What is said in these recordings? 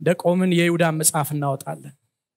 እንደቆምን የይሁዳን መጽሐፍ እናወጣለን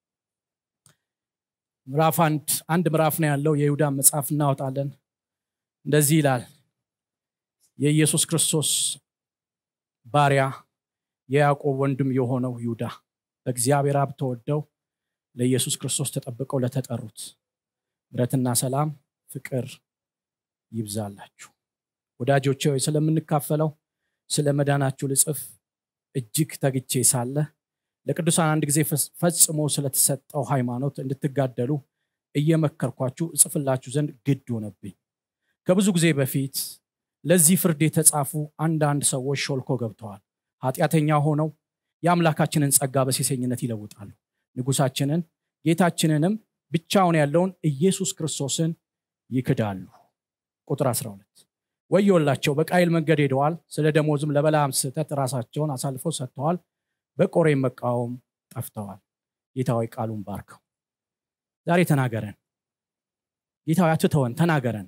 ምዕራፍ አንድ አንድ ምዕራፍ ነው ያለው የይሁዳን መጽሐፍ እናወጣለን እንደዚህ ይላል የኢየሱስ ክርስቶስ ባሪያ የያዕቆብ ወንድም የሆነው ይሁዳ በእግዚአብሔር አብ ተወደው ለኢየሱስ ክርስቶስ ተጠብቀው ለተጠሩት ምረትና ሰላም ፍቅር ይብዛላችሁ ወዳጆቼ ሆይ ስለምንካፈለው ስለ መዳናችሁ ልጽፍ እጅግ ተግቼ ሳለ ለቅዱሳን አንድ ጊዜ ፈጽሞ ስለተሰጠው ሃይማኖት እንድትጋደሉ እየመከርኳችሁ እጽፍላችሁ ዘንድ ግድ ሆነብኝ ከብዙ ጊዜ በፊት ለዚህ ፍርድ የተጻፉ አንዳንድ ሰዎች ሾልኮ ገብተዋል ኃጢአተኛ ሆነው የአምላካችንን ጸጋ በሴሰኝነት ይለውጣሉ ንጉሳችንን ጌታችንንም ብቻውን ያለውን ኢየሱስ ክርስቶስን ይክዳሉ ቁጥር 12 ወዮላቸው በቃይል መንገድ ሄደዋል ስለ ደሞዝም ለበላም ስህተት ራሳቸውን አሳልፈው ሰጥተዋል በቆሬ መቃወም ጠፍተዋል ጌታዊ ቃሉን ባርከው ዛሬ ተናገረን ጌታዊ አትተወን ተናገረን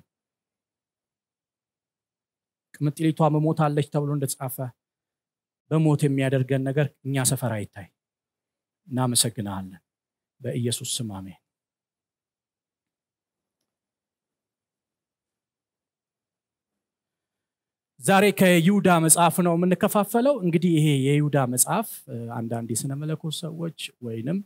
ቅምጥሊቷ መሞት አለች ተብሎ እንደተጻፈ በሞት የሚያደርገን ነገር እኛ ሰፈር አይታይ እናመሰግናለን በኢየሱስ ስም አሜን ዛሬ ከይሁዳ መጽሐፍ ነው የምንከፋፈለው እንግዲህ ይሄ የይሁዳ መጽሐፍ አንዳንድ የስነ መለኮት ሰዎች ወይንም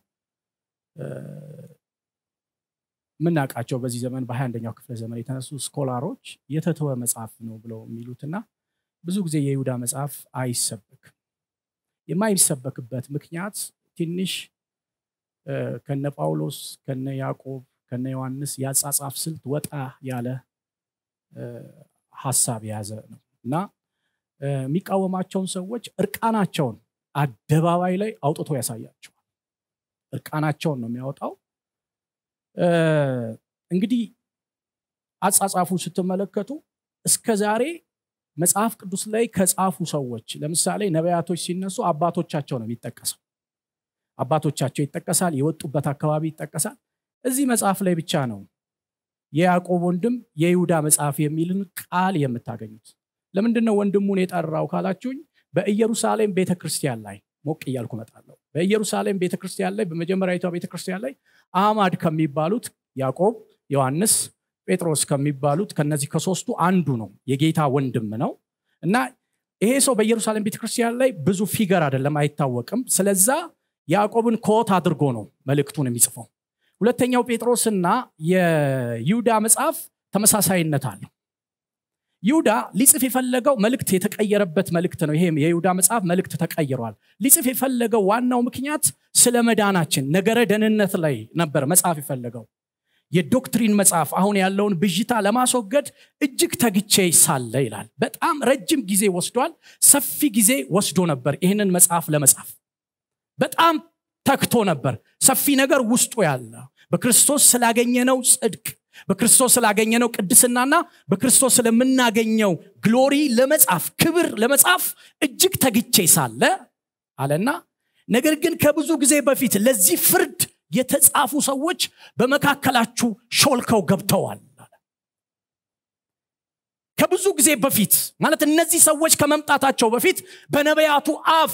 የምናውቃቸው በዚህ ዘመን በሀያ አንደኛው ክፍለ ዘመን የተነሱ ስኮላሮች የተተወ መጽሐፍ ነው ብለው የሚሉትና ብዙ ጊዜ የይሁዳ መጽሐፍ አይሰበክም የማይሰበክበት ምክንያት ትንሽ ከነ ጳውሎስ ከነ ያዕቆብ ከነ ዮሐንስ የአጻጻፍ ስልት ወጣ ያለ ሀሳብ የያዘ ነው እና የሚቃወማቸውን ሰዎች እርቃናቸውን አደባባይ ላይ አውጥቶ ያሳያቸዋል እርቃናቸውን ነው የሚያወጣው እንግዲህ አጻጻፉ ስትመለከቱ እስከ ዛሬ መጽሐፍ ቅዱስ ላይ ከጻፉ ሰዎች ለምሳሌ ነቢያቶች ሲነሱ አባቶቻቸው ነው የሚጠቀሰው አባቶቻቸው ይጠቀሳል የወጡበት አካባቢ ይጠቀሳል እዚህ መጽሐፍ ላይ ብቻ ነው የያዕቆብ ወንድም የይሁዳ መጽሐፍ የሚልን ቃል የምታገኙት ለምንድን ነው ወንድሙን የጠራው ካላችሁኝ በኢየሩሳሌም ቤተክርስቲያን ላይ ሞቅ እያልኩ መጣለሁ በኢየሩሳሌም ቤተክርስቲያን ላይ በመጀመሪያዊቷ ቤተክርስቲያን ላይ አማድ ከሚባሉት ያዕቆብ ዮሐንስ ጴጥሮስ ከሚባሉት ከነዚህ ከሶስቱ አንዱ ነው የጌታ ወንድም ነው እና ይሄ ሰው በኢየሩሳሌም ቤተክርስቲያን ላይ ብዙ ፊገር አይደለም አይታወቅም ስለዛ ያዕቆብን ኮት አድርጎ ነው መልእክቱን የሚጽፈው ሁለተኛው ጴጥሮስና የይሁዳ መጽሐፍ ተመሳሳይነት አለው ይሁዳ ሊጽፍ የፈለገው መልእክት የተቀየረበት መልእክት ነው ይሄም የይሁዳ መጽሐፍ መልእክት ተቀይሯል ሊጽፍ የፈለገው ዋናው ምክንያት ስለ መዳናችን ነገረ ደህንነት ላይ ነበር መጽሐፍ የፈለገው የዶክትሪን መጽሐፍ አሁን ያለውን ብዥታ ለማስወገድ እጅግ ተግቼ ሳለ ይላል በጣም ረጅም ጊዜ ወስዷል ሰፊ ጊዜ ወስዶ ነበር ይህንን መጽሐፍ ለመጻፍ በጣም ተክቶ ነበር ሰፊ ነገር ውስጡ ያለ በክርስቶስ ስላገኘነው ጽድቅ በክርስቶስ ስላገኘነው ቅድስናና በክርስቶስ ስለምናገኘው ግሎሪ ለመጻፍ ክብር ለመጻፍ እጅግ ተግቼ ሳለ አለና ነገር ግን ከብዙ ጊዜ በፊት ለዚህ ፍርድ የተጻፉ ሰዎች በመካከላችሁ ሾልከው ገብተዋል ከብዙ ጊዜ በፊት ማለት እነዚህ ሰዎች ከመምጣታቸው በፊት በነቢያቱ አፍ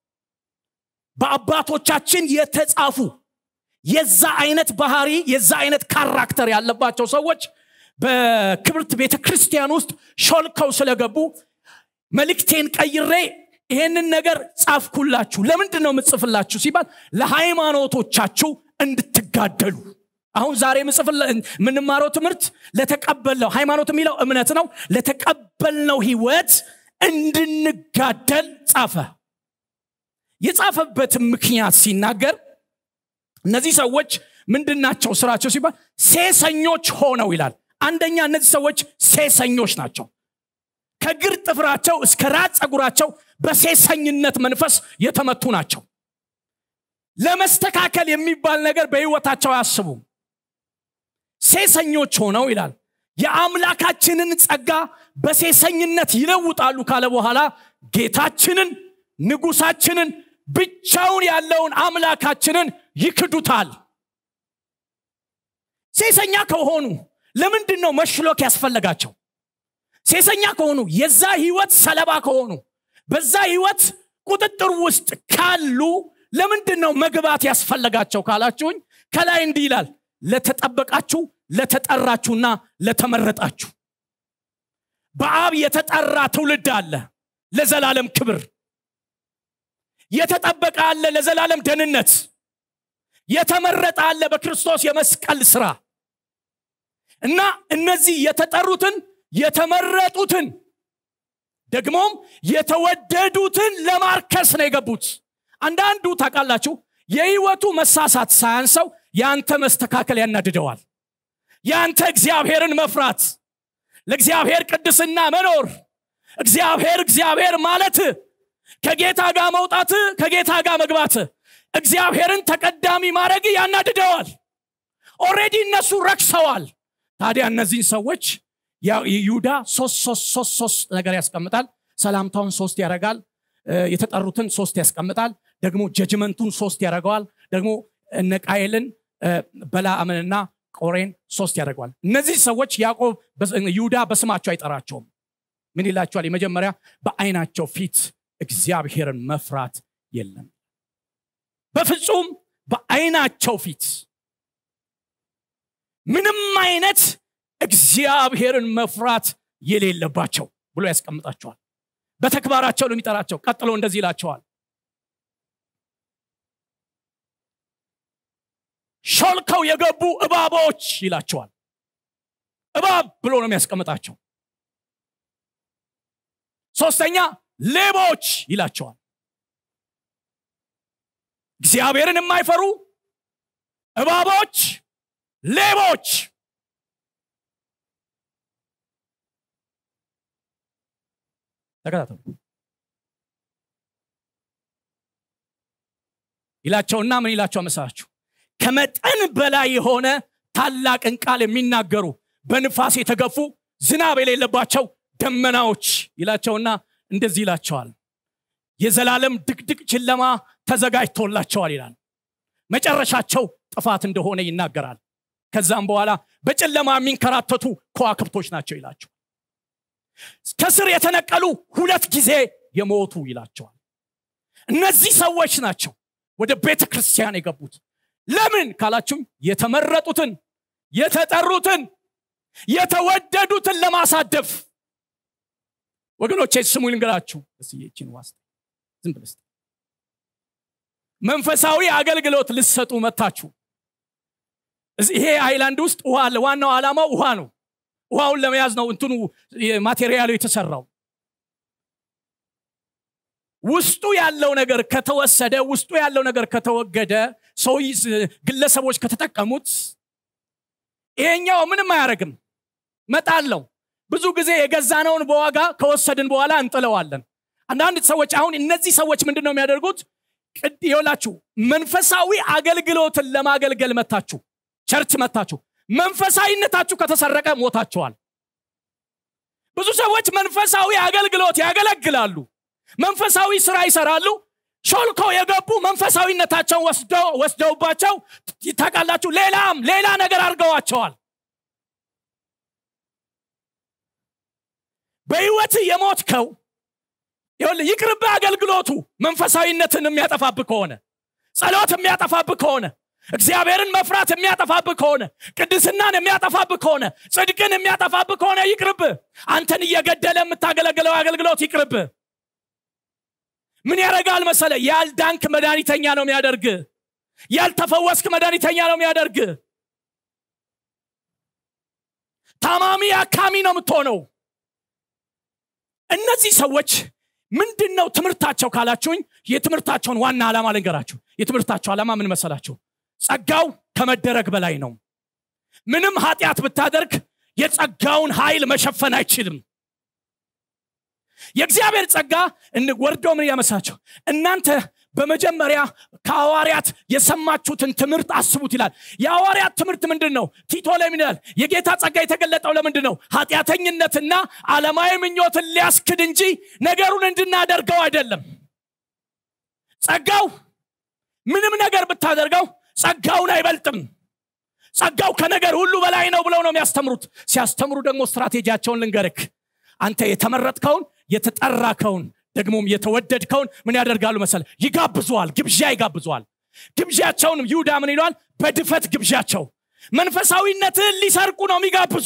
በአባቶቻችን የተጻፉ የዛ አይነት ባህሪ የዛ አይነት ካራክተር ያለባቸው ሰዎች በክብርት ቤተ ክርስቲያን ውስጥ ሾልከው ስለገቡ መልእክቴን ቀይሬ ይሄንን ነገር ጻፍኩላችሁ ለምንድን ነው የምጽፍላችሁ ሲባል ለሃይማኖቶቻችሁ እንድትጋደሉ አሁን ዛሬ የምንማረው ትምህርት ለተቀበልነው ሃይማኖት የሚለው እምነት ነው ለተቀበልነው ህይወት እንድንጋደል ጻፈ የጻፈበትን ምክንያት ሲናገር እነዚህ ሰዎች ምንድናቸው ስራቸው ሲባል ሴሰኞች ሆነው ይላል አንደኛ እነዚህ ሰዎች ሴሰኞች ናቸው ከግር ጥፍራቸው እስከ ራስ ጸጉራቸው በሴሰኝነት መንፈስ የተመቱ ናቸው ለመስተካከል የሚባል ነገር በህይወታቸው አያስቡም ሴሰኞች ሆነው ይላል የአምላካችንን ጸጋ በሴሰኝነት ይለውጣሉ ካለ በኋላ ጌታችንን ንጉሳችንን ብቻውን ያለውን አምላካችንን ይክዱታል ሴሰኛ ከሆኑ ለምንድን ነው መሽሎክ ያስፈለጋቸው ሴሰኛ ከሆኑ የዛ ህይወት ሰለባ ከሆኑ በዛ ህይወት ቁጥጥር ውስጥ ካሉ ለምንድን ነው መግባት ያስፈለጋቸው ካላችሁኝ ከላይ እንዲህ ይላል ለተጠበቃችሁ ለተጠራችሁና ለተመረጣችሁ በአብ የተጠራ ትውልድ አለ ለዘላለም ክብር የተጠበቀ አለ ለዘላለም ደህንነት የተመረጠ አለ በክርስቶስ የመስቀል ስራ እና እነዚህ የተጠሩትን የተመረጡትን ደግሞም የተወደዱትን ለማርከስ ነው የገቡት አንዳንዱ ታውቃላችሁ የህይወቱ መሳሳት ሳያንሰው የአንተ መስተካከል ያናድደዋል የአንተ እግዚአብሔርን መፍራት ለእግዚአብሔር ቅድስና መኖር እግዚአብሔር እግዚአብሔር ማለት ከጌታ ጋር መውጣት ከጌታ ጋር መግባት እግዚአብሔርን ተቀዳሚ ማድረግ ያናድደዋል ኦሬዲ እነሱ ረክሰዋል ታዲያ እነዚህን ሰዎች ይሁዳ ሶስት ሶስት ሶስት ሶስት ነገር ያስቀምጣል ሰላምታውን ሶስት ያደርጋል የተጠሩትን ሶስት ያስቀምጣል ደግሞ ጀጅመንቱን ሶስት ያደርገዋል ደግሞ እነቃየልን በላአምንና ቆሬን ሶስት ያደርገዋል እነዚህ ሰዎች ያዕቆብ ይሁዳ በስማቸው አይጠራቸውም ምን ይላቸዋል የመጀመሪያ በአይናቸው ፊት እግዚአብሔርን መፍራት የለም በፍጹም በአይናቸው ፊት ምንም አይነት እግዚአብሔርን መፍራት የሌለባቸው ብሎ ያስቀምጣቸዋል በተግባራቸው ነው የሚጠራቸው ቀጥሎ እንደዚህ ይላቸዋል ሾልከው የገቡ እባቦች ይላቸዋል እባብ ብሎ ነው የሚያስቀምጣቸው ሶስተኛ ሌቦች ይላቸዋል እግዚአብሔርን የማይፈሩ እባቦች ሌቦች ተከታተሉ ይላቸውና ምን ይላቸው መሰላችሁ ከመጠን በላይ የሆነ ታላቅን ቃል የሚናገሩ በንፋስ የተገፉ ዝናብ የሌለባቸው ደመናዎች ይላቸውና እንደዚህ ይላቸዋል የዘላለም ድቅድቅ ጨለማ ተዘጋጅቶላቸዋል ይላል መጨረሻቸው ጥፋት እንደሆነ ይናገራል ከዛም በኋላ በጨለማ የሚንከራተቱ ከዋክብቶች ናቸው ይላቸው ከስር የተነቀሉ ሁለት ጊዜ የሞቱ ይላቸዋል እነዚህ ሰዎች ናቸው ወደ ቤተ ክርስቲያን የገቡት ለምን ካላችሁም የተመረጡትን የተጠሩትን የተወደዱትን ለማሳደፍ ወገኖቼ ስሙ ልንገራችሁ እስችን ዋስ ዝም ብለስ መንፈሳዊ አገልግሎት ልሰጡ መታችሁ ይሄ አይላንድ ውስጥ ውሃ አለ ዋናው ዓላማው ውሃ ነው ውሃውን ለመያዝ ነው እንትኑ ማቴሪያሉ የተሰራው ውስጡ ያለው ነገር ከተወሰደ ውስጡ ያለው ነገር ከተወገደ ሰው ግለሰቦች ከተጠቀሙት ይሄኛው ምንም አያደርግም መጣለው ብዙ ጊዜ የገዛነውን በዋጋ ከወሰድን በኋላ እንጥለዋለን አንዳንድ ሰዎች አሁን እነዚህ ሰዎች ምንድን ነው የሚያደርጉት ይላችሁ መንፈሳዊ አገልግሎትን ለማገልገል መታችሁ ቸርች መታችሁ መንፈሳዊነታችሁ ከተሰረቀ ሞታችኋል ብዙ ሰዎች መንፈሳዊ አገልግሎት ያገለግላሉ መንፈሳዊ ስራ ይሰራሉ ሾልከው የገቡ መንፈሳዊነታቸው ወስደውባቸው ታቃላችሁ ሌላም ሌላ ነገር አድርገዋቸዋል በህይወት የሞትከው ይቅርብ አገልግሎቱ መንፈሳዊነትን የሚያጠፋብህ ከሆነ ጸሎት የሚያጠፋብህ ከሆነ እግዚአብሔርን መፍራት የሚያጠፋብህ ከሆነ ቅድስናን የሚያጠፋብህ ከሆነ ጽድቅን የሚያጠፋብህ ከሆነ ይቅርብ አንተን እየገደለ የምታገለግለው አገልግሎት ይቅርብ ምን ያደርጋል መሰለ ያልዳንክ መድኃኒተኛ ነው የሚያደርግ ያልተፈወስክ መድኃኒተኛ ነው የሚያደርግ ታማሚ አካሚ ነው የምትሆነው እነዚህ ሰዎች ምንድን ነው ትምህርታቸው ካላችሁኝ የትምህርታቸውን ዋና ዓላማ ልንገራችሁ የትምህርታቸው ዓላማ ምን መሰላችሁ ጸጋው ከመደረግ በላይ ነው ምንም ኃጢአት ብታደርግ የጸጋውን ኃይል መሸፈን አይችልም የእግዚአብሔር ጸጋ ወርዶ ምን ያመሳቸው እናንተ በመጀመሪያ ከሐዋርያት የሰማችሁትን ትምህርት አስቡት ይላል የሐዋርያት ትምህርት ምንድን ነው ቲቶ ላይ ምን ይላል የጌታ ጸጋ የተገለጠው ለምንድን ነው ኃጢአተኝነትና ዓለማዊ ምኞትን ሊያስክድ እንጂ ነገሩን እንድናደርገው አይደለም ጸጋው ምንም ነገር ብታደርገው ጸጋውን አይበልጥም ጸጋው ከነገር ሁሉ በላይ ነው ብለው ነው የሚያስተምሩት ሲያስተምሩ ደግሞ ስትራቴጂያቸውን ልንገርክ አንተ የተመረጥከውን የተጠራከውን ደግሞም የተወደድከውን ምን ያደርጋሉ መሰለ ይጋብዘዋል ግብዣ ይጋብዘዋል ግብዣቸውንም ይሁዳ ምን ይለዋል በድፈት ግብዣቸው መንፈሳዊነትህን ሊሰርቁ ነው የሚጋብዙ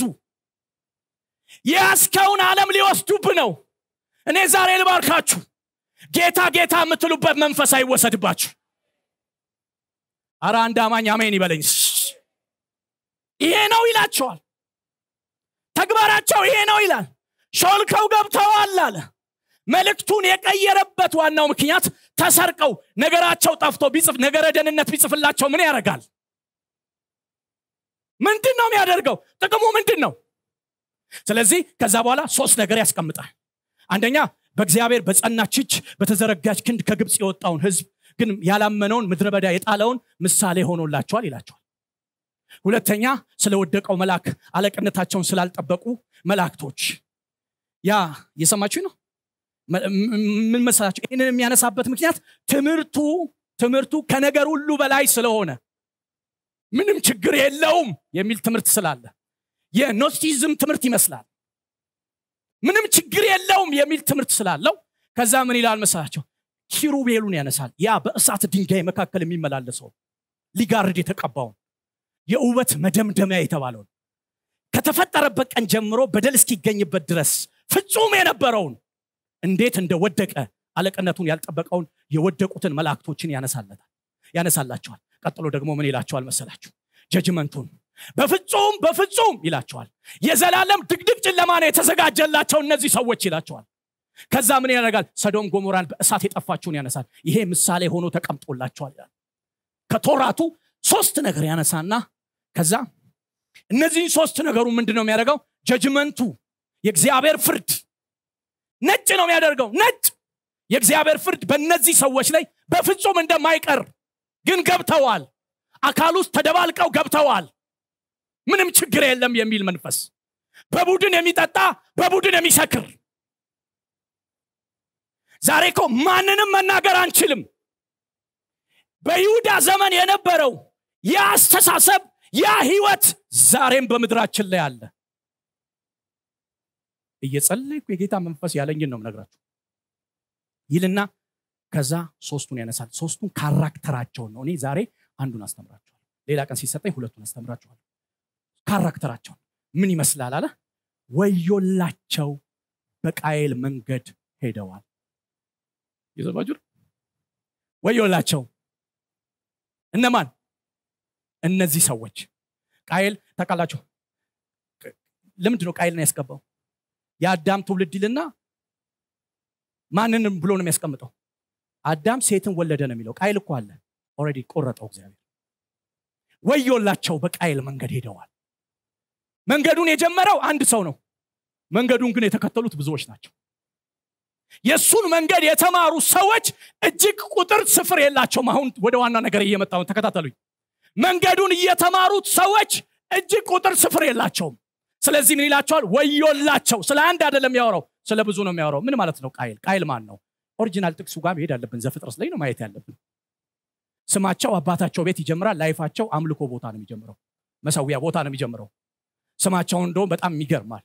የያዝከውን ዓለም ሊወስዱብ ነው እኔ ዛሬ ልባርካችሁ ጌታ ጌታ የምትሉበት መንፈስ አይወሰድባችሁ አረ አንድ አማኝ አሜን ይበለኝ ይሄ ነው ይላቸዋል ተግባራቸው ይሄ ነው ይላል ሾልከው ገብተዋል አለ መልእክቱን የቀየረበት ዋናው ምክንያት ተሰርቀው ነገራቸው ጠፍቶ ቢጽፍ ነገረ ደህንነት ቢጽፍላቸው ምን ያደርጋል ምንድን ነው የሚያደርገው ጥቅሙ ምንድን ነው ስለዚህ ከዛ በኋላ ሶስት ነገር ያስቀምጣል አንደኛ በእግዚአብሔር በጸናች እጅ በተዘረጋች ክንድ ከግብፅ የወጣውን ህዝብ ግን ያላመነውን ምድረ በዳ የጣለውን ምሳሌ ሆኖላቸዋል ይላቸዋል ሁለተኛ ስለወደቀው መልአክ አለቅነታቸውን ስላልጠበቁ መላእክቶች ያ የሰማችሁ ነው ምን መሰላቸው ይህንን የሚያነሳበት ምክንያት ትምህርቱ ትምህርቱ ከነገር ሁሉ በላይ ስለሆነ ምንም ችግር የለውም የሚል ትምህርት ስላለ የኖስቲዝም ትምህርት ይመስላል ምንም ችግር የለውም የሚል ትምህርት ስላለው ከዛ ምን ይላል መሰላቸው ኪሩቤሉን ያነሳል ያ በእሳት ድንጋይ መካከል የሚመላለሰው ሊጋርድ የተቀባውን የውበት መደምደሚያ የተባለውን ከተፈጠረበት ቀን ጀምሮ በደል እስኪገኝበት ድረስ ፍጹም የነበረውን እንዴት እንደወደቀ አለቅነቱን ያልጠበቀውን የወደቁትን መላእክቶችን ያነሳለታል ያነሳላቸዋል ቀጥሎ ደግሞ ምን ይላቸዋል መሰላችሁ ጀጅመንቱን በፍጹም በፍጹም ይላቸዋል የዘላለም ድቅድቅ ጨለማ ነው የተዘጋጀላቸው እነዚህ ሰዎች ይላቸዋል ከዛ ምን ያደርጋል ሰዶም ጎሞራን በእሳት የጠፋችውን ያነሳል ይሄ ምሳሌ ሆኖ ተቀምጦላቸዋል ይላል ከቶራቱ ሶስት ነገር ያነሳና ከዛ እነዚህን ሶስት ነገሩ ምንድን ነው የሚያደርገው ጀጅመንቱ የእግዚአብሔር ፍርድ ነጭ ነው የሚያደርገው ነጭ የእግዚአብሔር ፍርድ በእነዚህ ሰዎች ላይ በፍጹም እንደማይቀር ግን ገብተዋል አካል ውስጥ ተደባልቀው ገብተዋል ምንም ችግር የለም የሚል መንፈስ በቡድን የሚጠጣ በቡድን የሚሰክር ዛሬ እኮ ማንንም መናገር አንችልም በይሁዳ ዘመን የነበረው ያ አስተሳሰብ ያ ህይወት ዛሬም በምድራችን ላይ አለ እየጸለይኩ የጌታ መንፈስ ያለኝን ነው ነግራችሁ ይልና ከዛ ሶስቱን ያነሳል ሶስቱን ካራክተራቸውን ነው እኔ ዛሬ አንዱን አስተምራችኋል ሌላ ቀን ሲሰጠኝ ሁለቱን አስተምራችኋል ካራክተራቸውን ምን ይመስላል አለ ወዮላቸው በቃየል መንገድ ሄደዋል የሰማችሁ ወዮላቸው እነማን እነዚህ ሰዎች ቃየል ታውቃላችሁ ለምንድ ነው ቃየልን ያስገባው የአዳም ትውልድ ይልና ማንንም ብሎ ነው የሚያስቀምጠው አዳም ሴትን ወለደ ነው የሚለው ቃይል እኮ አለ ኦረዲ ቆረጠው እግዚአብሔር ወዮላቸው በቃይል መንገድ ሄደዋል መንገዱን የጀመረው አንድ ሰው ነው መንገዱን ግን የተከተሉት ብዙዎች ናቸው የእሱን መንገድ የተማሩ ሰዎች እጅግ ቁጥር ስፍር የላቸውም አሁን ወደ ዋና ነገር እየመጣው ተከታተሉኝ መንገዱን እየተማሩት ሰዎች እጅግ ቁጥር ስፍር የላቸውም ስለዚህ ምን ይላቸዋል ወዮላቸው ስለ አንድ አይደለም የሚያወራው ስለ ብዙ ነው የሚያወራው ምን ማለት ነው ቃይል ቃይል ማን ነው ኦሪጂናል ጥቅሱ ጋር መሄድ አለብን ዘፍጥረስ ላይ ነው ማየት ያለብን ስማቸው አባታቸው ቤት ይጀምራል ላይፋቸው አምልኮ ቦታ ነው የሚጀምረው መሰዊያ ቦታ ነው የሚጀምረው ስማቸው እንደውም በጣም ይገርማል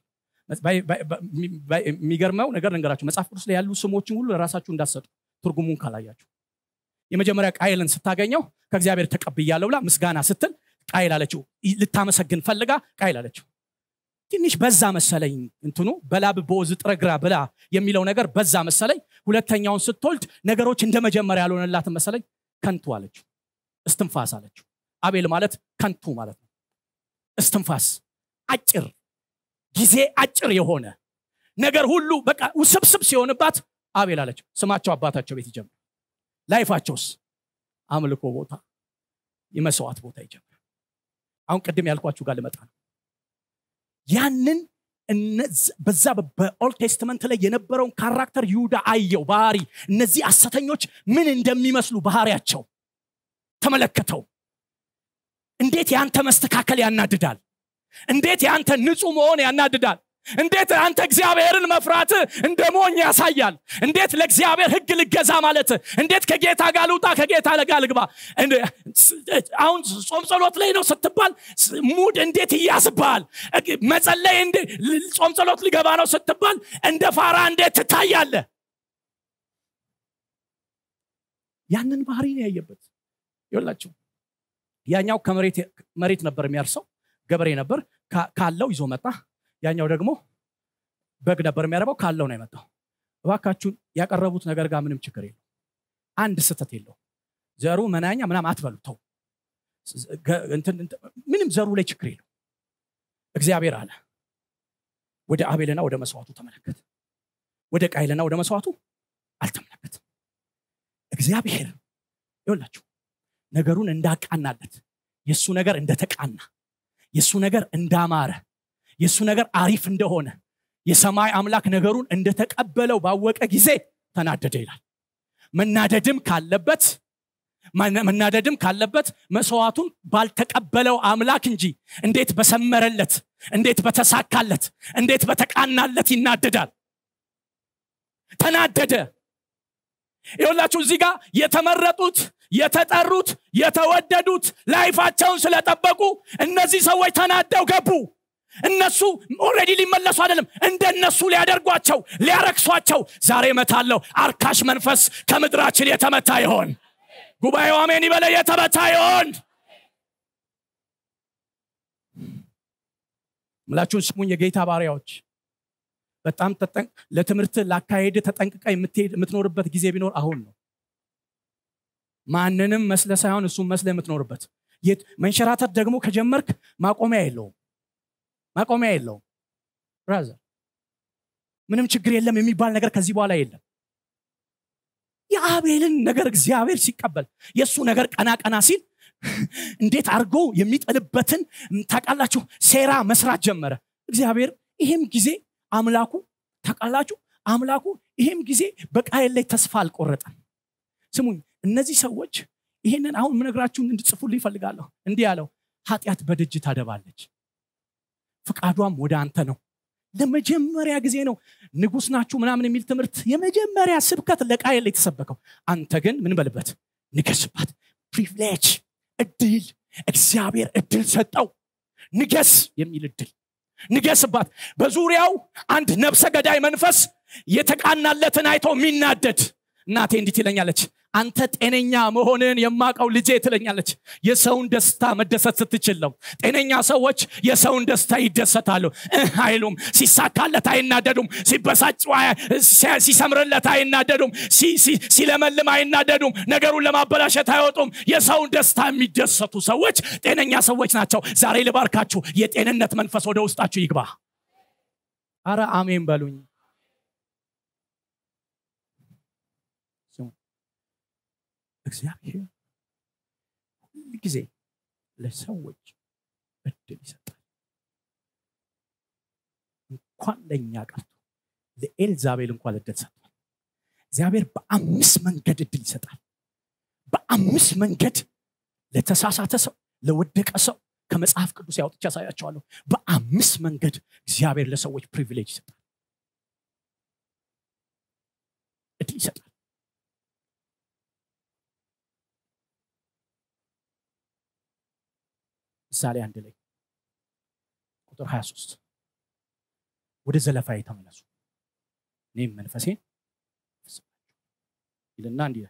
የሚገርመው ነገር ነገራችሁ መጽሐፍ ቅዱስ ላይ ያሉ ስሞችን ሁሉ ለራሳችሁ እንዳሰጡ ትርጉሙን ካላያችሁ የመጀመሪያ ቃይልን ስታገኘው ከእግዚአብሔር ተቀብያለሁ ብላ ምስጋና ስትል ቃይል አለችው ልታመሰግን ፈልጋ ቃይል አለችው ትንሽ በዛ መሰለኝ እንትኑ በላብ በወዝ ጥረግራ ብላ የሚለው ነገር በዛ መሰለኝ ሁለተኛውን ስትወልድ ነገሮች እንደ መጀመሪያ ያልሆነላትን መሰለኝ ከንቱ አለችው እስትንፋስ አለችው አቤል ማለት ከንቱ ማለት ነው እስትንፋስ አጭር ጊዜ አጭር የሆነ ነገር ሁሉ በቃ ውስብስብ ሲሆንባት አቤል አለችው ስማቸው አባታቸው ቤት ይጀምር ላይፋቸውስ አምልኮ ቦታ የመስዋዕት ቦታ ይጀምር አሁን ቅድም ያልኳችሁ ጋር ልመጣ ነው ያንን በዛ በኦልድ ቴስትመንት ላይ የነበረውን ካራክተር ይሁዳ አየው ባህሪ እነዚህ አሰተኞች ምን እንደሚመስሉ ባህሪያቸው ተመለከተው እንዴት ያንተ መስተካከል ያናድዳል እንዴት ያንተ ንጹህ መሆን ያናድዳል እንዴት አንተ እግዚአብሔርን መፍራት እንደ ሞኝ ያሳያል እንዴት ለእግዚአብሔር ህግ ልገዛ ማለት እንዴት ከጌታ ጋር ልውጣ ከጌታ ጋር ልግባ አሁን ጾም ጸሎት ላይ ነው ስትባል ሙድ እንዴት ይያዝብሃል መጸለይ ጾም ጸሎት ሊገባ ነው ስትባል እንደ ፋራ እንዴት ትታያለ ያንን ባህሪ ነው ያየበት ይላችሁ ያኛው ከመሬት ነበር የሚያርሰው ገበሬ ነበር ካለው ይዞ መጣ ያኛው ደግሞ በግ ነበር የሚያረባው ካለው ነው የመጣው እባካችሁን ያቀረቡት ነገር ጋር ምንም ችግር የለው አንድ ስህተት የለው ዘሩ መናኛ ምናም አትበሉ ተው ምንም ዘሩ ላይ ችግር የለው እግዚአብሔር አለ ወደ አቤልና ወደ መስዋዕቱ ተመለከት ወደ ቃይልና ወደ መስዋዕቱ አልተመለከትም እግዚአብሔር ይወላችሁ ነገሩን እንዳቃናለት የእሱ ነገር እንደተቃና የእሱ ነገር እንዳማረ የእሱ ነገር አሪፍ እንደሆነ የሰማይ አምላክ ነገሩን እንደተቀበለው ባወቀ ጊዜ ተናደደ ይላል መናደድም ካለበት መናደድም ካለበት መስዋዕቱን ባልተቀበለው አምላክ እንጂ እንዴት በሰመረለት እንዴት በተሳካለት እንዴት በተቃናለት ይናደዳል ተናደደ ይሁላችሁ እዚህ ጋር የተመረጡት የተጠሩት የተወደዱት ላይፋቸውን ስለጠበቁ እነዚህ ሰዎች ተናደው ገቡ እነሱ ኦሬዲ ሊመለሱ አይደለም እንደነሱ ሊያደርጓቸው ሊያረክሷቸው ዛሬ መታለው አርካሽ መንፈስ ከምድራችን የተመታ ይሆን ጉባኤው አሜን ይበለ የተመታ ይሆን ምላችሁን ስሙኝ የጌታ ባሪያዎች በጣም ለትምህርት ላካሄድ ተጠንቅቀ የምትኖርበት ጊዜ ቢኖር አሁን ነው ማንንም መስለ ሳይሆን እሱም መስለ የምትኖርበት መንሸራተት ደግሞ ከጀመርክ ማቆሚያ የለውም ማቆሚያ የለውም ብራዘር ምንም ችግር የለም የሚባል ነገር ከዚህ በኋላ የለም የአቤልን ነገር እግዚአብሔር ሲቀበል የእሱ ነገር ቀና ቀና ሲል እንዴት አድርጎ የሚጠልበትን ታቃላችሁ ሴራ መስራት ጀመረ እግዚአብሔር ይህም ጊዜ አምላኩ ታቃላችሁ አምላኩ ይህም ጊዜ በቃየል ላይ ተስፋ አልቆረጠም ስሙኝ እነዚህ ሰዎች ይህንን አሁን ምነግራችሁን እንድጽፉልኝ ይፈልጋለሁ እንዲህ ያለው ኃጢአት በደጅ ታደባለች ፍቃዷም ወደ አንተ ነው ለመጀመሪያ ጊዜ ነው ንጉስ ናችሁ ምናምን የሚል ትምህርት የመጀመሪያ ስብከት ለቃየል የተሰበከው አንተ ግን ምን በልበት ንገስባት ፕሪቪሌጅ እድል እግዚአብሔር እድል ሰጠው ንገስ የሚል እድል ንገስባት በዙሪያው አንድ ነብሰ ገዳይ መንፈስ የተቃናለትን አይቶ የሚናደድ እናቴ እንዲት ይለኛለች አንተ ጤነኛ መሆንን የማቀው ልጄ ትለኛለች የሰውን ደስታ መደሰት ስትችል ነው ጤነኛ ሰዎች የሰውን ደስታ ይደሰታሉ አይሉም ሲሳካለት አይናደዱም ሲበሳጭ ሲሰምርለት አይናደዱም ሲለመልም አይናደዱም ነገሩን ለማበላሸት አይወጡም የሰውን ደስታ የሚደሰቱ ሰዎች ጤነኛ ሰዎች ናቸው ዛሬ ልባርካችሁ የጤንነት መንፈስ ወደ ውስጣችሁ ይግባ አረ አሜን በሉኝ እግዚአብሔር ሁል ጊዜ ለሰዎች እድል ይሰጣል እንኳን ለእኛ ቀርቶ ለኤልዛቤል እንኳን እድል ሰጥቷል እግዚአብሔር በአምስት መንገድ እድል ይሰጣል በአምስት መንገድ ለተሳሳተ ሰው ለወደቀ ሰው ከመጽሐፍ ቅዱስ ያውጥቻ ያሳያቸዋለሁ በአምስት መንገድ እግዚአብሔር ለሰዎች ፕሪቪሌጅ ይሰጣል እድል ይሰጣል ምሳሌ አንድ ላይ ቁጥር 23 ወደ ዘለፋ የተመለሱ እኔም መንፈሴን ይልና እንዲህ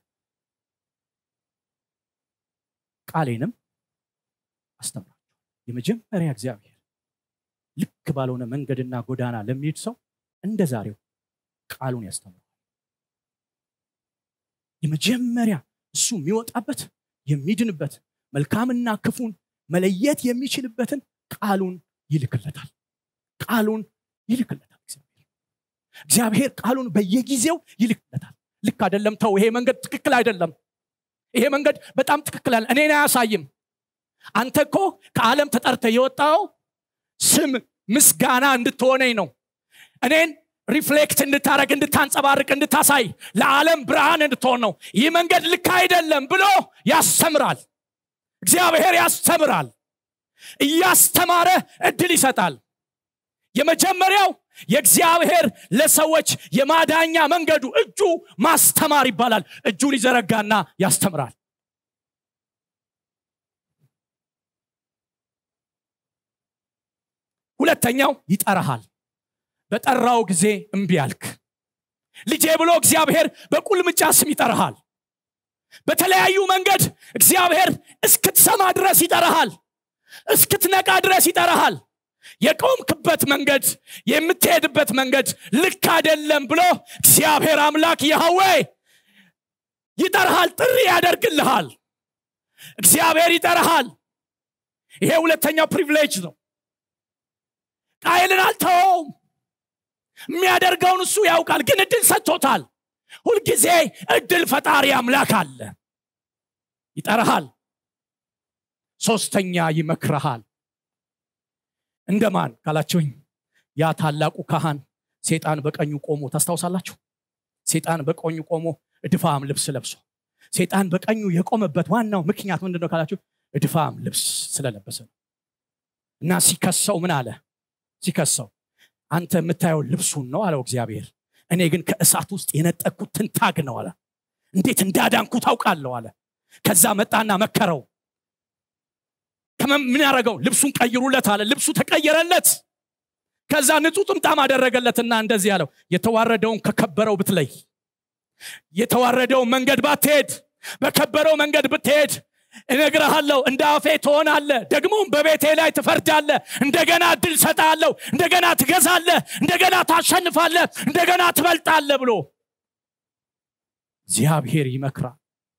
ቃሌንም አስተምራቸው የመጀመሪያ እግዚአብሔር ልክ ባልሆነ መንገድና ጎዳና ለሚሄድ ሰው እንደ ዛሬው ቃሉን ያስተምራል የመጀመሪያ እሱ የሚወጣበት የሚድንበት መልካምና ክፉን መለየት የሚችልበትን ቃሉን ይልክለታል ቃሉን ይልክለታል እግዚአብሔር እግዚአብሔር ቃሉን በየጊዜው ይልክለታል ልክ አይደለም ተው ይሄ መንገድ ትክክል አይደለም ይሄ መንገድ በጣም ትክክል አለ እኔን አያሳይም አንተ እኮ ከዓለም ተጠርተ የወጣው ስም ምስጋና እንድትሆነኝ ነው እኔን ሪፍሌክት እንድታረግ እንድታንጸባርቅ እንድታሳይ ለዓለም ብርሃን እንድትሆን ነው ይህ መንገድ ልክ አይደለም ብሎ ያስተምራል እግዚአብሔር ያስተምራል እያስተማረ እድል ይሰጣል የመጀመሪያው የእግዚአብሔር ለሰዎች የማዳኛ መንገዱ እጁ ማስተማር ይባላል እጁን ይዘረጋና ያስተምራል ሁለተኛው ይጠራሃል በጠራው ጊዜ እምቢ አልክ ልጄ ብሎ እግዚአብሔር በቁልምጫ ስም ይጠራሃል በተለያዩ መንገድ እግዚአብሔር እስክትሰማ ድረስ ይጠራሃል እስክትነቃ ድረስ ይጠራሃል የቆምክበት መንገድ የምትሄድበት መንገድ ልክ አይደለም ብሎ እግዚአብሔር አምላክ ያህዌ ይጠርሃል ጥሪ ያደርግልሃል እግዚአብሔር ይጠርሃል ይሄ ሁለተኛው ፕሪቪሌጅ ነው ቃይልን አልተወውም የሚያደርገውን እሱ ያውቃል ግን እድል ሰጥቶታል ሁልጊዜ እድል ፈጣሪ አምላክ አለ ይጠርሃል ሶስተኛ ይመክረሃል እንደማን ካላችሁኝ ያ ታላቁ ካህን ሴጣን በቀኙ ቆሞ ታስታውሳላችሁ ሴጣን በቀኙ ቆሞ እድፋም ልብስ ለብሶ ሴጣን በቀኙ የቆመበት ዋናው ምክንያት ምንድነው ካላችሁ እድፋም ልብስ ስለለበሰ ነው እና ሲከሰው ምን አለ ሲከሰው አንተ የምታየው ልብሱን ነው አለው እግዚአብሔር እኔ ግን ከእሳት ውስጥ የነጠቅኩት ትንታግ ነው አለ እንዴት እንዳዳንኩ ታውቃለሁ አለ ከዛ መጣና መከረው ምን ያደረገው ልብሱን ቀይሩለት አለ ልብሱ ተቀየረለት ከዛ ንጹህ ጥምጣም አደረገለትና እንደዚህ ያለው የተዋረደውን ከከበረው ብትለይ የተዋረደውን መንገድ ባትሄድ በከበረው መንገድ ብትሄድ እነግርሃለሁ እንደ አፌ ትሆናለ ደግሞም በቤቴ ላይ ትፈርዳለ እንደገና እድል ሰጣለሁ እንደገና ትገዛለ እንደገና ታሸንፋለ እንደገና ትበልጣለ ብሎ እግዚአብሔር ይመክራል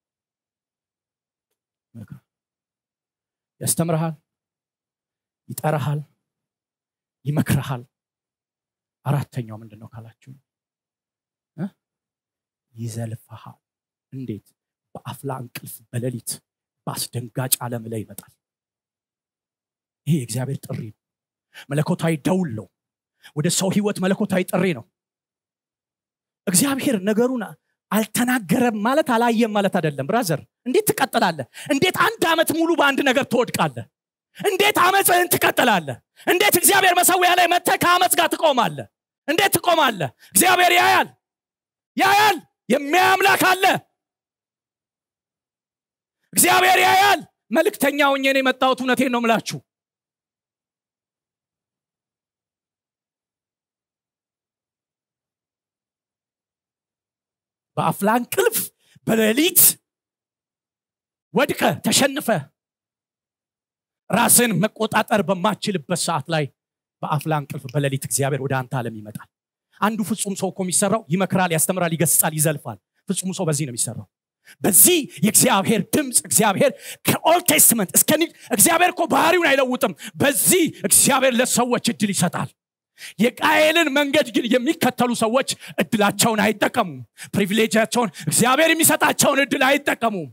ያስተምርሃል ይጠራሃል ይመክርሃል አራተኛው ምንድን ነው ካላችሁ ይዘልፈሃል እንዴት በአፍላ እንቅልፍ በሌሊት በአስደንጋጭ ዓለም ላይ ይመጣል ይሄ የእግዚአብሔር ጥሪ ነው መለኮታዊ ደውል ነው ወደ ሰው ህይወት መለኮታዊ ጥሪ ነው እግዚአብሔር ነገሩን አልተናገረም ማለት አላየም ማለት አይደለም ብራዘር እንዴት ትቀጥላለ እንዴት አንድ ዓመት ሙሉ በአንድ ነገር ትወድቃለ እንዴት አመፅህን ትቀጥላለ እንዴት እግዚአብሔር መሰዊያ ላይ መተ ከአመፅ ጋር ትቆማለ እንዴት ትቆማለ እግዚአብሔር ያያል ያያል የሚያምላክ አለ እግዚአብሔር ያያል መልእክተኛ ሆኜ ነው የመጣሁት እውነቴን ነው ምላችሁ በአፍላ እንቅልፍ በሌሊት ወድቀ ተሸንፈ ራስን መቆጣጠር በማችልበት ሰዓት ላይ በአፍላ እንቅልፍ በሌሊት እግዚአብሔር ወደ አንተ ዓለም ይመጣል አንዱ ፍጹም ሰው እኮ የሚሰራው ይመክራል ያስተምራል ይገስጻል ይዘልፋል ፍጹም ሰው በዚህ ነው የሚሰራው በዚህ የእግዚአብሔር ድምፅ እግዚአብሔር ከኦልድ ቴስትመንት እስከ እግዚአብሔር እኮ ባህሪውን አይለውጥም በዚህ እግዚአብሔር ለሰዎች እድል ይሰጣል የቃየልን መንገድ ግን የሚከተሉ ሰዎች እድላቸውን አይጠቀሙም ፕሪቪሌጃቸውን እግዚአብሔር የሚሰጣቸውን እድል አይጠቀሙም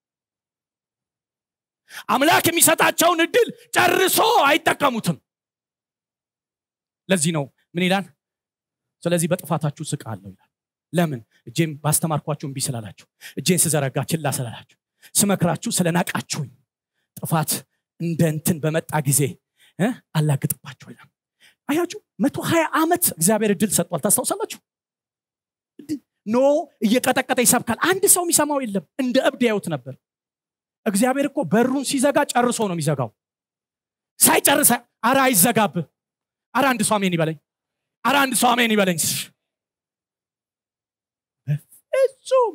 አምላክ የሚሰጣቸውን እድል ጨርሶ አይጠቀሙትም ለዚህ ነው ምን ይላል ስለዚህ በጥፋታችሁ ስቃለሁ ይላል ለምን እጄም ባስተማርኳችሁ እምቢ ስላላችሁ እጄን ስዘረጋ ችላ ስላላችሁ ስመክራችሁ ስለናቃችሁኝ ጥፋት እንደ እንትን በመጣ ጊዜ አላግጥባችሁ ይላል አያችሁ መቶ ሀያ ዓመት እግዚአብሔር እድል ሰጥቷል ታስታውሳላችሁ ኖ እየቀጠቀጠ ይሰብካል አንድ ሰው የሚሰማው የለም እንደ እብድ ያዩት ነበር እግዚአብሔር እኮ በሩን ሲዘጋ ጨርሶ ነው የሚዘጋው ሳይጨርሰ አረ አይዘጋብ አረ አንድ ሰው አሜን ይበለኝ አረ አንድ ሰው አሜን ይበለኝ በፍጹም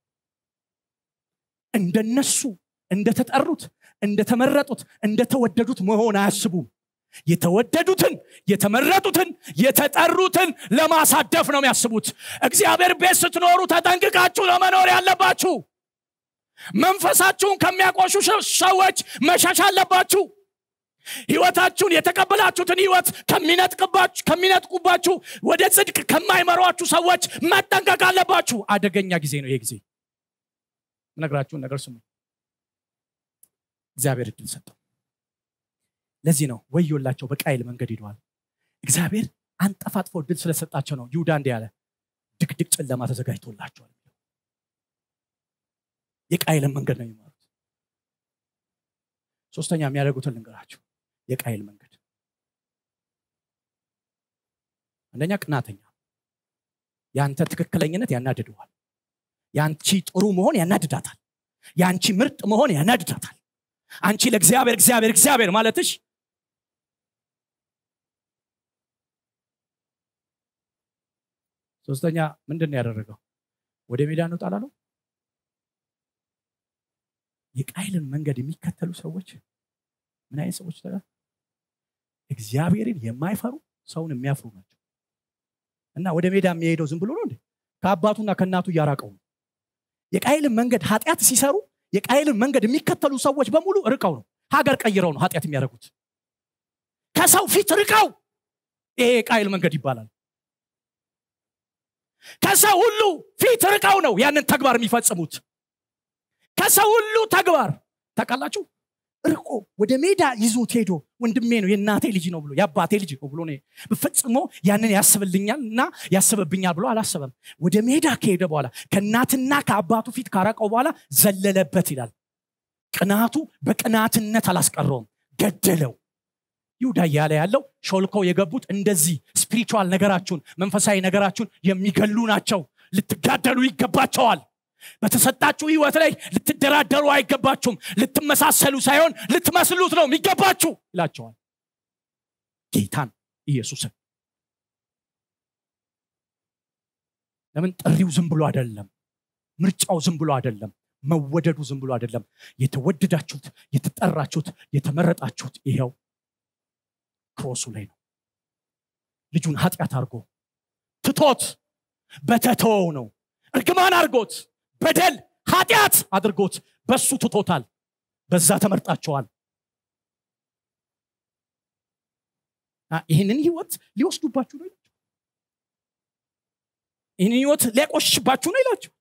እንደነሱ እንደተጠሩት እንደተመረጡት እንደተወደዱት መሆን አያስቡም የተወደዱትን የተመረጡትን የተጠሩትን ለማሳደፍ ነው የሚያስቡት እግዚአብሔር ቤት ስትኖሩ ተጠንቅቃችሁ ለመኖር ያለባችሁ መንፈሳችሁን ከሚያቆሹ ሰዎች መሸሽ አለባችሁ ህይወታችሁን የተቀበላችሁትን ህይወት ከሚነጥቁባችሁ ወደ ጽድቅ ከማይመሯችሁ ሰዎች መጠንቀቅ አለባችሁ አደገኛ ጊዜ ነው ይሄ ጊዜ ነግራችሁን ነገር ስሙ እግዚአብሔር እድል ሰጠው ለዚህ ነው ወዮላቸው በቃይል መንገድ ሂደዋል እግዚአብሔር አንጠፋጥፎ እድል ስለሰጣቸው ነው ይሁዳ እንዲ ያለ ድቅድቅ ጨለማ ተዘጋጅቶላቸዋል የቃይልን መንገድ ነው የሚማሩት ሶስተኛ የሚያደርጉትን ልንገራችሁ የቃይል መንገድ አንደኛ ቅናተኛ የአንተ ትክክለኝነት ያናድደዋል የአንቺ ጥሩ መሆን ያናድዳታል የአንቺ ምርጥ መሆን ያናድዳታል አንቺ ለእግዚአብሔር እግዚአብሔር እግዚአብሔር ማለትሽ ሶስተኛ ምንድን ነው ያደረገው ወደ ሜዳ እንውጣ አላለው የቃይልን መንገድ የሚከተሉ ሰዎች ምን አይነት ሰዎች ተ እግዚአብሔርን የማይፈሩ ሰውን የሚያፍሩ ናቸው እና ወደ ሜዳ የሚሄደው ዝም ብሎ ነው እንዴ ከአባቱና ከእናቱ እያራቀው ነው የቃይልን መንገድ ኃጢአት ሲሰሩ የቃይልን መንገድ የሚከተሉ ሰዎች በሙሉ ርቀው ነው ሀገር ቀይረው ነው ኃጢአት የሚያደርጉት ከሰው ፊት ርቀው ይሄ የቃይል መንገድ ይባላል ከሰው ሁሉ ፊት ርቀው ነው ያንን ተግባር የሚፈጽሙት ከሰው ሁሉ ተግባር ታውቃላችሁ ርቆ ወደ ሜዳ ይዞት ሄዶ ወንድሜ ነው የእናቴ ልጅ ነው ብሎ የአባቴ ልጅ ነው ብሎ ፈጽሞ ያንን ያስብልኛል እና ያስብብኛል ብሎ አላሰበም ወደ ሜዳ ከሄደ በኋላ ከእናትና ከአባቱ ፊት ካረቀው በኋላ ዘለለበት ይላል ቅናቱ በቅናትነት አላስቀረውም ገደለው ይሁዳ እያለ ያለው ሾልከው የገቡት እንደዚህ ስፒሪቹዋል ነገራችሁን መንፈሳዊ ነገራችሁን የሚገሉ ናቸው ልትጋደሉ ይገባቸዋል በተሰጣችሁ ህይወት ላይ ልትደራደሩ አይገባችሁም ልትመሳሰሉ ሳይሆን ልትመስሉት ነው የሚገባችሁ ይላቸዋል ጌታን ኢየሱስን ለምን ጥሪው ዝም ብሎ አይደለም ምርጫው ዝም ብሎ አይደለም መወደዱ ዝም ብሎ አይደለም የተወደዳችሁት የተጠራችሁት የተመረጣችሁት ይኸው ክሮሱ ላይ ነው ልጁን ኃጢአት አድርጎ ትቶት በተተወው ነው እርግማን አድርጎት በደል ኃጢአት አድርጎት በሱ ትቶታል በዛ ተመርጣቸዋል ይህንን ህይወት ሊወስዱባችሁ ነው ይላቸው ይህንን ህይወት ሊያቆሽሽባችሁ ነው ይላቸው